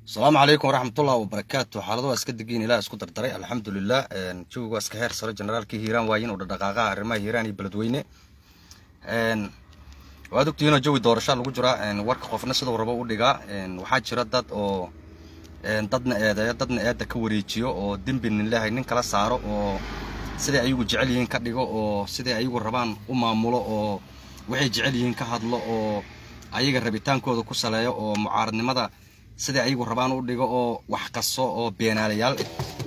asalaamu calaykum waraxmatullahi wabarakaatu xaalado waa iska degiin ilaah isku dardaray alxamdulilah jawiga waa iska heer saro generaalkii hiiraan waayin uu dhaqaaqaha arrimaha hiiraan iyo beledweyne waad ogtihiinoo jawi doorashaa lagu jiraa warka qofna siduu rabo u dhigaa waxaa jira dad oo dadna eedeeyo dadna eedda ka wareejiyo oo dembi ninlehay nin kala saaro oo siday ayagu jecel yihiin ka dhigo oo siday ayagu rabaan u maamulo oo waxay jecel yihiin ka hadlo oo ayaga rabitaankooda ku saleeyo oo mucaaradnimada siday ayagu rabaan u dhigo oo wax kasto oo beenaalayaal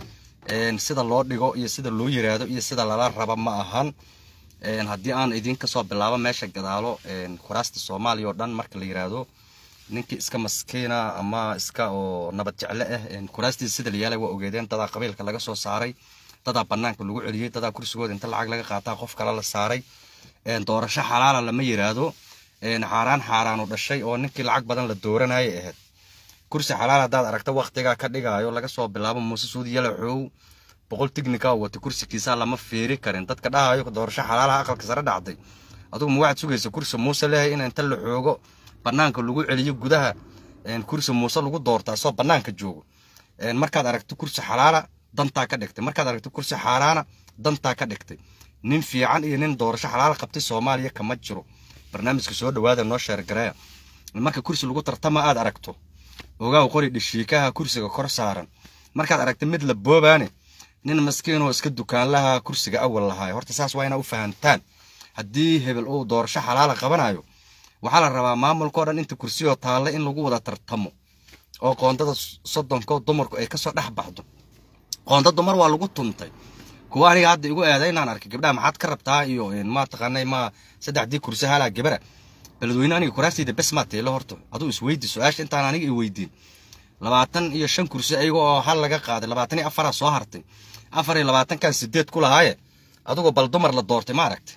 ah sida loo dhigo iyo sida loo yiraahdo iyo sida lala raba ma ahan haddii aan idinka soo bilaabo meesha gadaalo kuraasta soomaaliya oo dhan marka la yiraahdo ninkii iska maskiina ama iska oo nabad jecle ah kuraastiisa sida la yaalay waa ogeedeen dadaa qabiilka laga soo saaray dadaa banaanka lagu celiyey dadaa kursigooda inta lacag laga qaataa qof kale la saaray doorasho xalaala lama yiraahdo xaaraan xaaraanu dhashay oo ninkii lacag badan la dooranayay ahayd kursi xalaal haddaad aragta waktigaa ka dhigaayo laga soo bilaabo muuse suudi yalaxow boqol tignika wata kursigiisa lama fiiri karin dadka dhahayo doorasho xalaalaha aqalka sare dhacday adugu ma waxaad sugaysa kursi muuse leeyahay in inta la xoogo banaanka lagu celiyo gudaha kursi muuse lagu doorta asoo banaanka joogo markaad aragto kursi xalaala dantaa ka dhigtay markaad aragto kursi xaaraana dantaa ka dhigtay nin fiican iyo nin doorasho xalaala qabtay soomaaliya kama jiro barnaamijka soo dhawaada noo sheergareeya marka kursi lagu tartama aad aragto ogaaw qori dhishiikaha kursiga kor saaran markaad aragta mid la boobaane nin maskiinoo iska dukaanlaha kursiga awal lahaay horta saas waa inaa u fahantaan haddii hebel uu doorasho xalaala qabanayo waxaa la rabaa maamulkao dhan inta kursiyoo taalla in lagu wada tartamo oo qoondada soddonko dumarku ay kasoo dhex baxdo qoonda dumar waa lagu tuntay kuwa aniga hadda igu eeda inaan arkay gabdhaha maxaad ka rabtaa iyo ma taqaanay ma saddexdii kursi halaa gabara beledweyne aniga kuraastayda bes maa teelo horta aduu isweydi su-aasha intaan aniga i weydiin labaatan iyo shan kursi ayaga oo hal laga qaaday labaatan iyo afaraa soo hartay afar iyo labaatankan sideed ku lahaaye adigoo bal dumar la doortay ma aragtay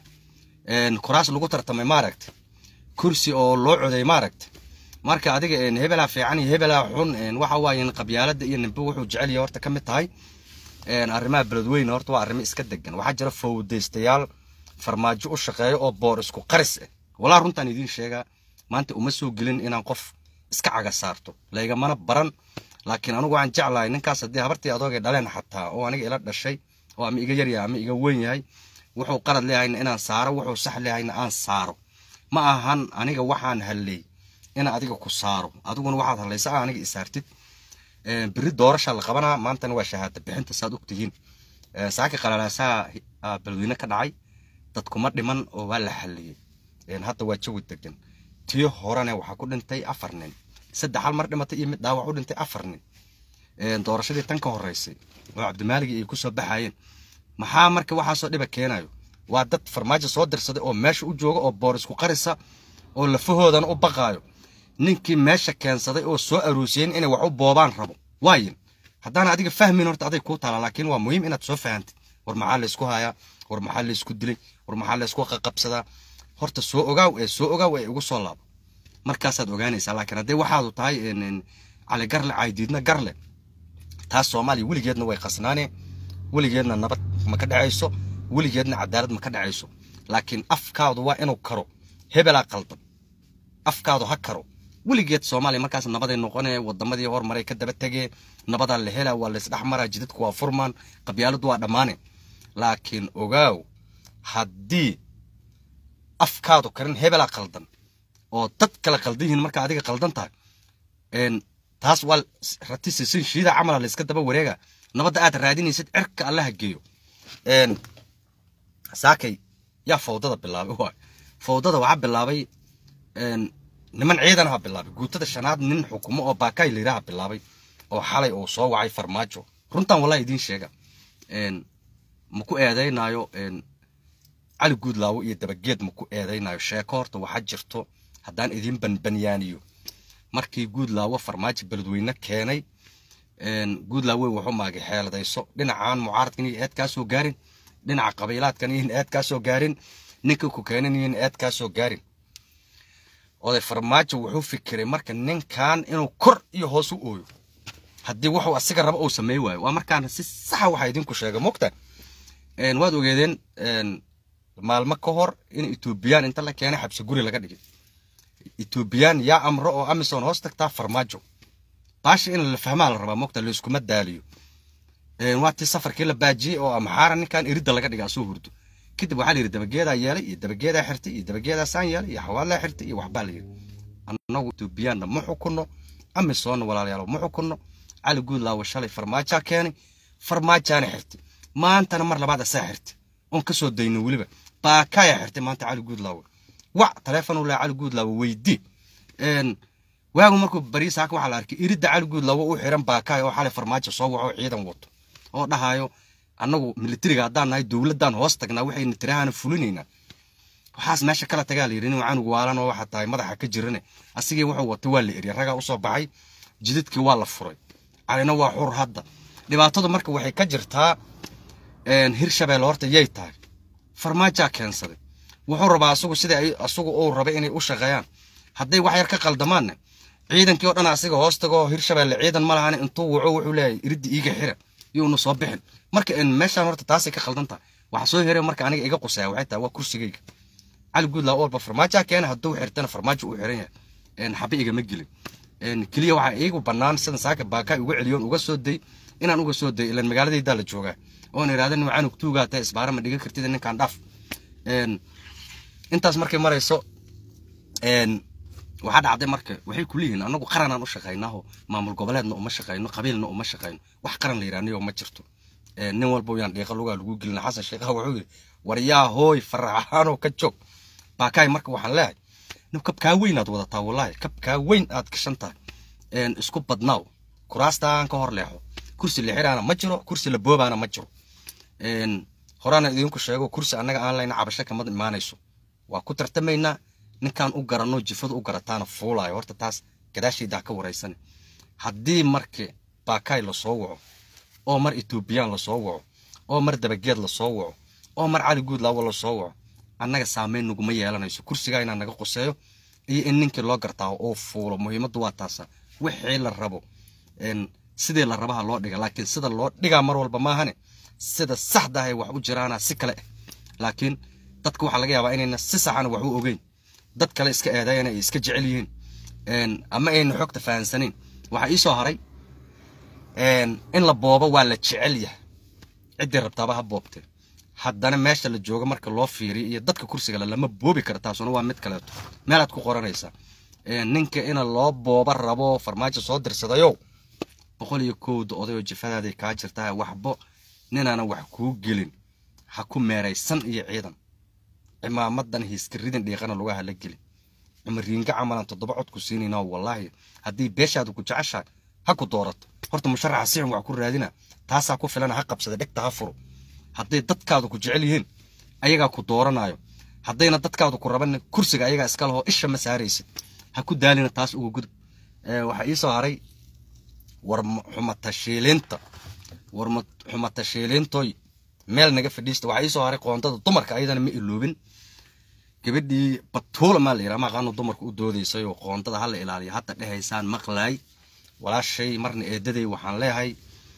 kuraas lagu tartamay ma aragtay kursi oo loo coday ma aragtay marka adiga hebelaa fiican iyo hebelaa xun waxa waaye qabyaalada iyo nimbe wuxuu jecel yahay horta ka mid tahay arrimaha beledweyne horta waa arrimo iska degan waxaa jira fowdaystayaal farmaajo u shaqeeya oo boor isku qaris ah walaa runtaan idiin sheegaa maanta uma soo gelin inaan qof iska caga saarto laygamana baran laakiin anigu waxaan jeclahay ninkaas haddii habartii adoogay dhaleen xataa oo aniga ila dhashay oo ama iga yaryahay ama iga weyn yahay wuxuu qalad leehayna inaan saaro wuxuu sax leehayna aan saaro ma ahan aniga waxaan halley ina adiga ku saaro adiguna waxaad hallaysa a aniga isaartid beri doorasha la qabanaa maantana waa shahaada bixinta saad ogtihiin saaka qalalaasaha beledweyne ka dhacay dadkuma dhiman oo waa la xalliyey hadda waa jawi degan tii horene waxaa ku dhintay afar nin saddex hal mar dhimatay iyo mid dhaawac u dhintay afar nin doorashadii tan ka horeysay oo cabdimaaligi ay kusoo baxayeen maxaa marka waxaasoo dhiba keenayo waa dad farmaajo soo dirsaday oo meesha u jooga oo boor isku qarisa oo lafahoodana u baqaayo ninkii meesha keensaday oo soo aroosiyeen inay wax u boobaan rabo waayin haddaana adiga fahmin horta aday kuu taala laakiin waa muhiim inaad soo fahantid war maxaa laysku hayaa war maxaa laysku dilay war maxaa laysku qaqabsadaa horta soo ogaaw ee soo ogaaw ee igu soo laabo markaasaad ogaanaysaa laakiin haddii waxaadu tahay cali garle caydiidna garle taas soomaaliya weligeedna way qasnaane weligeedna nabad ma ka dhacayso weligeedna cadaalad ma ka dhacayso laakiin afkaadu waa inuu karo hebelaa qaldan afkaadu ha karo weligeed soomaaliya markaas nabaday noqonee wadamadii hormaray ka daba tegee nabadaa la helaa waa laysdhex maraa jidadku waa furmaan qabyaaladu waa dhammaane laakiin ogaaw haddii afkaadu karin hebelaa qaldan oo dad kale qaldan yihiin marka adiga qaldan tahay taas waa rati sisin shiida camala layska daba wareega nabadda aad raadinaysid cirka allaha geeyo saakay yaa fawdada bilaabay waay fawdada waxaa bilaabay niman ciidanaha bilaabay guutada shanaad nin xukumo oo baakaay layidhaha bilaabay oo xalay uu soo wacay farmaajo runtan wallahi idiin sheega ma ku eedaynaayo cali guudlaawo iyo dabageed ma ku eedaynayo sheeko horta waxaa jirto haddaan idiin banbanyaaniyo markii guudlaawo farmaajo beledweyne keenay guudlaawe wuxuu maagay xeeladayso dhinacan mucaaradkan iyo eed kaa soo gaarin dhinaca qabiilaadkan iyo eed kaa soo gaarin ninka ku keenan iyo eed kaa soo gaarin oday farmaajo wuxuu fikiray marka ninkan inuu kor iyo hoos u ooyo haddii wuxuu asiga rabo uu sameey waayo waa markaan si saxa waxaa idinku sheegay mogta waad ogeedeen maalmo ka hor in etoobiyaan inta la keenay xabsi guri laga dhigay etoobiyaan yaa amro oo amison hoos tagtaa farmaajo baasha in la fahmaa la rabaa mogta layskuma daaliyo waa tii safarkii la baajiyey oo amaxaara ninkan iridda laga dhiga asoo hurdo kadib waxaa la yidhi dabageedaa yeelay iyo dabageedaa xirtay iyo dabageedaa saan yeelay iyo xawaalaa xirtay iyo waxbaa la yidhi annagu etoobiyaanna ma xukunno amisoonna walaalayaalo ma xukunno cali guudlaawo shalay farmaajaa keenay farmaajaana xirtay maantana mar labaad asaa xirtay oon ka soo dayno weliba baakaya xirtay maanta cali guudlaawo wac taleefonu leh cali guudlaawo weydii waagu markuu bariisaaka waxaa la arkay iridda cali guudlaawo u xiran baakaya oo xalay farmaajo soo waco ciidan wato oo dhahayo annagu militariga haddaan nahay dowladdan hoos tagnaa waxayna tirahaana fulinaynaa waxaas meesha kala tagaa la yidhi nin canugu waalan oo waxaa tahay madaxa ka jirane asigii wuxuu watay waa la eriya ragaa usoo baxay jidadkii waa la furay calina waa xur hadda dhibaatadu marka waxay ka jirtaa hirshabelle horta yay tahay farmaajaa keensaday wuxuu rabaa asagu sida asagu uu rabay inay u shaqeeyaan hadday wax yar ka qaldamaanne ciidankii oo dhan asiga hoos tagoo hirshabelle ciidan ma lahan intuu waco wuxuu leeyahay iriddi iiga xira yuuna soo bixin marka meeshaan horta taasay ka khaldan tahay waxa soo heray marka aniga iga qusaya waxay tahay waa kursigayga cali guudlaa walba farmaajaa keena hadduu xirtana farmaajo uu xiran yahay xabe igama gelin keliya waxaa iigu bannaan sidan saaka baakaa uga celiyoon uga soo day inaan uga soo day ilan magaaladaydaa la joogaa oon idhahda nin canug tuugaa tahay isbaara ma dhigan kartid ninkaan dhaaf intaas markay marayso waxaa dhacday marka waxay ku leeyihiin annagu qaranaan u shaqaynaaho maamul goboleedna uma shaqayno qabiilna uma shaqayno wax qaran la yidhahnayo ma jirto nin walba yaan dhiiqa lugaa lagu gelina xasan sheekhaha wuxuu yidhi war yaa hooy faraxaanoo ka joog baakaay marka waxaan leeyahay nin kabkaa weyn aad wadataa wallaahi kabkaa weyn aad gashan tahay isku badnaaw kuraastaan ka hor leexo kursi lixiraana ma jiro kursi la boobaana ma jiro horaana idinku sheego kursi annaga aan layna cabasho kamad imaanayso waa ku tartamaynaa ninkaan u garanno jifadu u garataana fuulaayo horta taas gadaashaydaa ka waraysane haddii marka baakaay lasoo waco oo mar etoobiyaan lasoo waco oo mar dabageed lasoo waco oo mar cali guudlaawo lasoo waco annaga saameyn naguma yeelanayso kursigaa inaa naga quseeyo iyo in ninkii loo gartaa oo fuulo muhiimaddu waa taasa wixii la rabo sidii la rabaha loo dhiga laakiin sida loo dhigaa mar walba maahane sida saxda ahay wax u jiraana si kale ah laakiin dadka waxaa laga yaabaa inayna si saxana wax u ogeyn dad kale iska eedayan ay iska jecel yihiin ama ayna xogta fahansanayn waxaa iisoo haray in la boobo waa la jecel yahay ciddii rabtaaba ha boobtee haddana meesha la joogo marka loo fiiriyo iyo dadka kursiga le lama boobi kara taasuna waa mid kaleeto meelaad ku qoranaysaa ninka ina loo booba rabo farmaajo soo dirsadayow boqol iyo kowda odayoo jifadaaday kaa jirtaa waxbo ninaana wax kuu gelin ha ku meeraysan iyo ciidan cimaamadan hiiskaridin dhiiqana lugaha la gelin cumariinga camalan toddoba cod ku siinayna wallaahi haddii beeshaadu ku jeceshahay ha ku doorato horta musharaxa sixin wax ku raadina taasaa ku filana ha qabsada dhegta ha furo hadday dadkaadu ku jecel yihiin ayagaa ku dooranayo haddayna dadkaadu ku raban kursiga ayagaa iska lahoo isha ma saaraysid ha ku daalina taas uga gudub waxaa iisoo haray war xumatashiilinta war xumatashiilintoy meel naga fadhiista waxaa iisoo haray qoondada dumarka ayadana ma iloobin gabadhii batuula maa la yidhaha maqaano dumarka u doodaysay oo qoondada hala ilaaliyo hadda dhehaysaan maqlaay walaashay marna eedaday waxaan leeyahay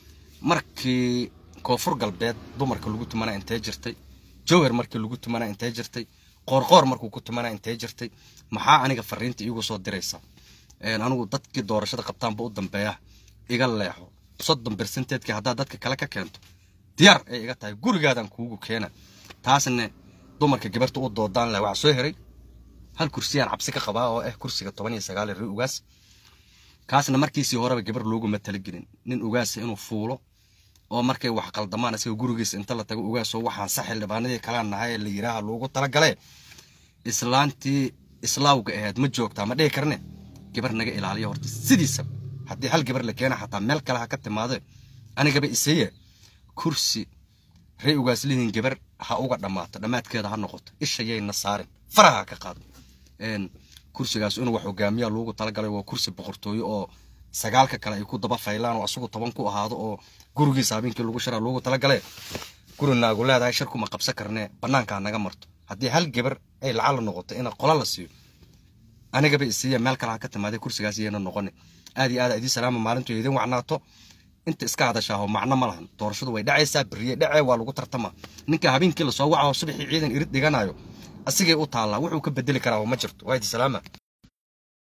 markii koonfur galbeed dumarka lagu tumanaa intee jirtay jowhar markii lagu tumanaa intee jirtay qoorqoor markuu ku tumanaa intee jirtay maxaa aniga fariinta iigu soo diraysa anigu dadkii doorashada qabtaanba u dambeeya iga leexo soddon bersenteedkii haddaad dadka kale ka keento diyaar ay iga tahay gurigaadan kuugu keena taasna dumarka gabarta u doodaan leh waxaa soo heray hal kursiyaan cabsi ka qabaa oo ah kursiga toban iyo sagaal ri ugaas kaasna markiisii horeba gabar looguma talagelin nin ugaasa inuu fuulo oo markay wax qaldamaan isaga gurigiisa inta la tago ugaasoo waxaan sax xildhibaanadii kalaan nahay la yidhaaha loogu talagale islaantii islaawga ahayd ma joogtaa ma dhihi karne gabar naga ilaaliya horta sidiisa haddii hal gabar la keena xataa meel kale ha ka timaade anigaba iseye kursi ree ugaaslihiin gabar ha uga dhammaato dhammaadkeeda ha noqoto ishayayna saarin faraha ka qaado kursigaas inuu wax hogaamiyaa loogu talagalay waa kursi boqortooyo oo sagaalka kale ay ku daba faylaan oo asagu toban ku ahaado oo gurigiisa habeenkii lagu shiraa loogu talagale guri naagu leedahay shirkuma qabsan karnee bannaankaa naga marto haddii hal gabar ay lacala noqoto ina qola la siiyo anigaba isiiya meel kale ha ka timaaday kursigaas iyana noqoni aad iyo aad idii salaama maalintu idin wacnaato inta iska hadashaaho macno ma lahan doorashadu way dhacaysaa beriye dhacee waa lagu tartamaa ninka habeenkii lasoo wacaho subaxii ciidan irid dhiganayo asigay u taallaa wuxuu ka bedeli karaa ma jirto waa idi salaama